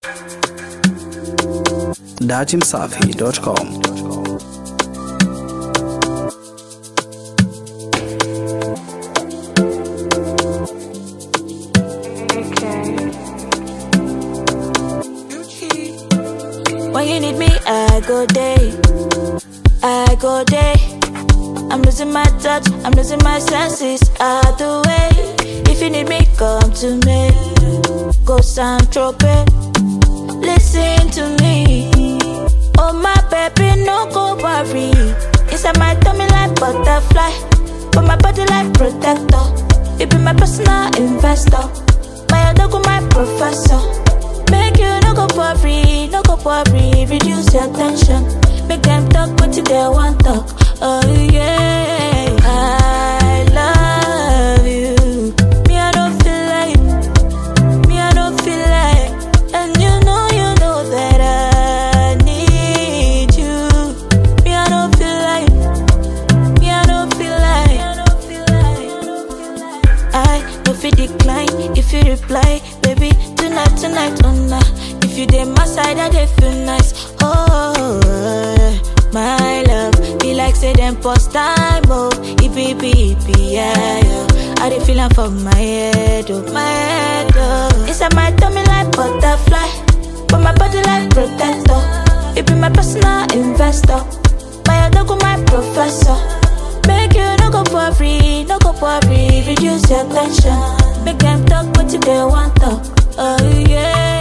datimsafi.com. When you need me, I go day. I go day. I'm losing my touch, I'm losing my senses. Out the way. If you need me, come to me. Go San Tropez. Listen to me. Oh my baby, no go worry. Inside my tummy like butterfly, but my body like protector. You be my personal investor, my other go my professor. Make you no go worry, no go worry. Reduce your tension, make them talk what you they want talk. Oh yeah, I love you. Me I don't feel like, me I don't feel like, and you know you know that I need you. Me I don't feel like, me I don't feel like, I don't feel like. I don't feel decline if you reply, baby. Tonight, tonight, oh nah. If you dey my side, I dey feel nice. Oh, my love, be like say them post time, oh. It be, be, be, yeah, yeah. I dey feel am for my head, oh, my head, oh. Inside my tummy like butterfly, but my body like protector. It be my personal investor, my other go my professor. Make you no go worry, no go worry, reduce your tension. Make them talk what you they want talk. Oh yeah.